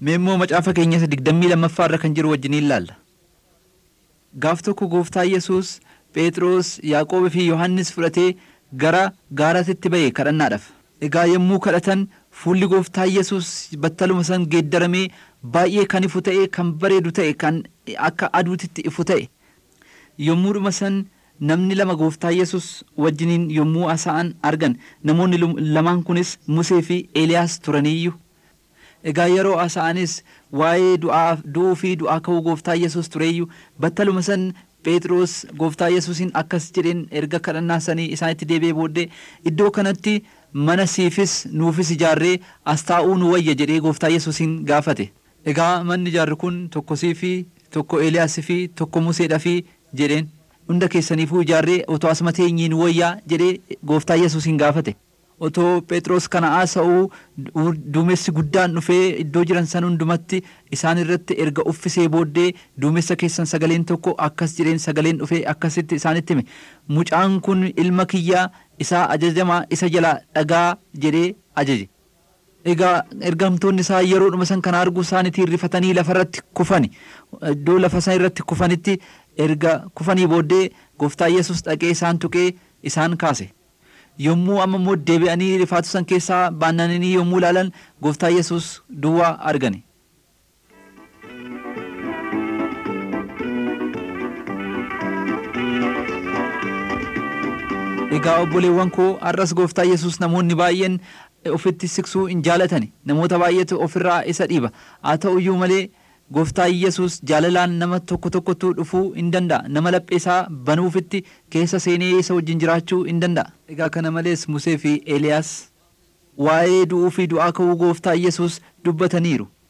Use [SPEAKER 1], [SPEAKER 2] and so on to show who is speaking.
[SPEAKER 1] Mee immoo macaafa keenyas digdammii lammaffaa irra kan jiru wajjiniin ilaalla. Gaaf tokko gooftaa Yesuus Phexros, Yaaqoobii fi Yohaannis fudhatee gara gaaratitti ba'e kadhannaadhaaf. Egaa yommuu kadhatan fuulli gooftaa Yesuus battaluma san geeddaramee baay'ee kan ifu ta'e kan bareedu ta'e kan akka aduutitti ifu ta'e. Yommuudhuma san namni lama gooftaa Yesuus wajjiniin yommuu haasa'an argan namoonni lamaan kunis Musee fi Eeliyaas turaniiyyu. Egaa yeroo haasa'anis waa'ee du'uu fi du'aa ka'uu gooftaa Yesuus tureeyyu battaluma san Phexros gooftaa Yesuusiin akkas jedheen erga kadhannaa sanii isaanitti deebi'ee booddee iddoo kanatti mana siifis nuufis ijaarree as taa'uu nu wayya jedhee gooftaa Yesuusiin gaafate. Egaa manni ijaarru kun tokko siifii tokko Eeliyaasii fi tokko Museedhafi jedheen hunda keessaniifuu ijaarree otoo asuma teenyiin wayyaa jedhee gooftaa Yesuusiin gaafate. Otoo Phexros kana haasa'uu duumessi guddaan dhufee iddoo jiran san hundumatti isaan irratti erga uffisee booddee duumessa keessan sagaleen tokko akkas jedheen sagaleen dhufee akkasitti isaanitti hime mucaan kun ilma kiyyaa isaa ajajamaa isa jalaa dhagaa jedhee ajaje. Egaa ergamtoonni isaa yeroodhuma san kana arguu isaaniitiin rifatanii lafarratti kufani. Iddoo lafa san irratti kufanitti erga kufanii booddee gooftaa Yesuus dhaqee isaan tuqee isaan kaase. Yommuu amma immoo deebi'anii rifaatu san keessaa baannanii yommuu ilaalan gooftaa Yesuus duwwaa argani. Egaa obboleewwan koo har'as gooftaa Yesuus namoonni baay'een ofitti siqsuu hin jaalatani namoota baay'eetu ofirraa isa dhiiba haa ta'uyyuu malee gooftaa Yesuus jaalalaan nama tokko tokkotu dhufuu hin danda'a nama lapheesaa banuufitti keessa seenee isa wajjin jiraachuu hin danda'a. Egaa kana malees Musee fi Eeliyaas waa'ee du'uu fi du'aa ka'uu gooftaa Yesuus dubbataniiru.